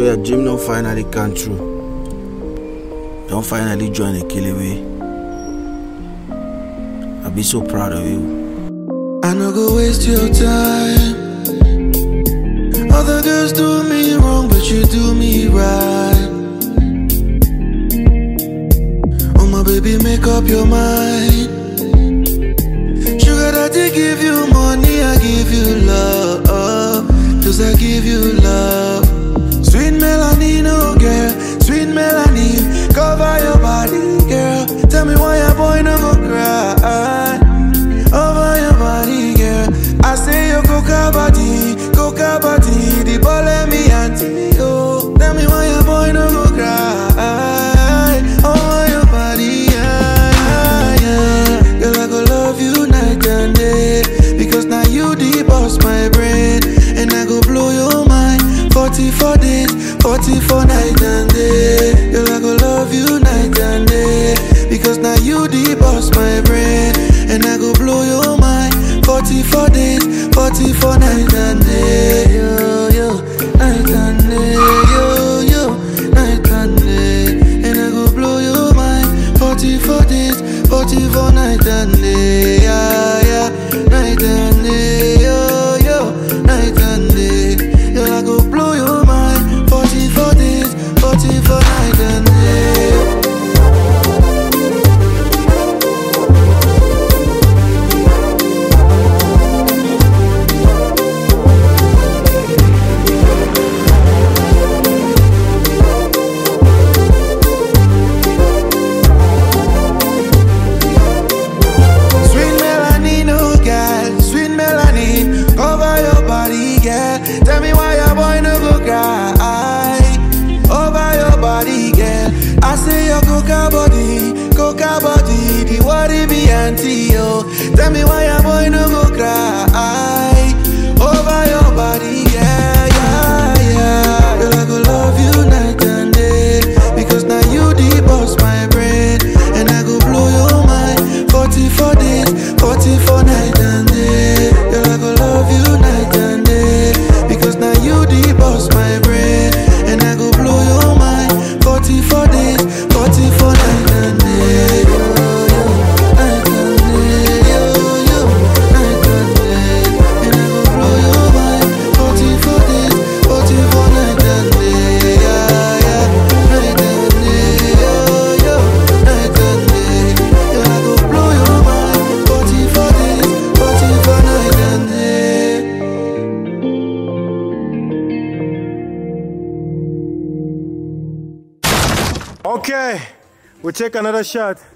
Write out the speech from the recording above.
your dream don't finally come true. Don't finally join the Kiliwe. I'll be so proud of you. I no go waste your time. Other girls do me wrong, but you do me right. Oh my baby, make up your mind. Sugar daddy give you money, I give you love. Cause I give you love. Sweet melanin, oh girl, sweet melanin. Cover your body, girl. Tell me why a boy no go cry. Over your body, girl. I say your coca body, coca body. The ball let me auntie, oh. Tell me why a boy no go cry. Over your body, yeah, yeah. Girl, I go love you night and day. Because now you the boss, my brain. And I go blow your mind. 44 days, 44 night and day. Girl, I go love you night and day. Because now you the boss, my brain. And I go blow your mind. 44 days, 44 night and day. Yo, yo, night and day. Yo, yo, night and day. And I go blow your mind. 44 days, 44 night and day. Yeah, yeah, night and day. Yo, yo, night and day. Girl, I go blow your mind. 44 days, 44 night and day. Sweet melanin, oh girl, sweet melanin, cover your body, girl. Tell me why your boy no go cry. Over your body, girl. I say your coca body, coca body, the worry be auntie, yo. Tell me why your boy no go cry. Over your body, yeah, yeah, yeah. Girl, I go love you night and day because now you the boss, my brain, and I go blow your mind. 44 days, 44 night and day. Girl, I go love you night and day because now you the boss, my brain, and I go blow your mind. 44 days, 44 night and day. Yo, yo, night and day. Yo, yo, night and day. And I go blow your mind. 44 days, 44 night and day. Yeah, yeah, night and day. Yo, yo, night and day. Girl, I go blow your mind. 44 days, 44 night and day. Okay, we take another shot.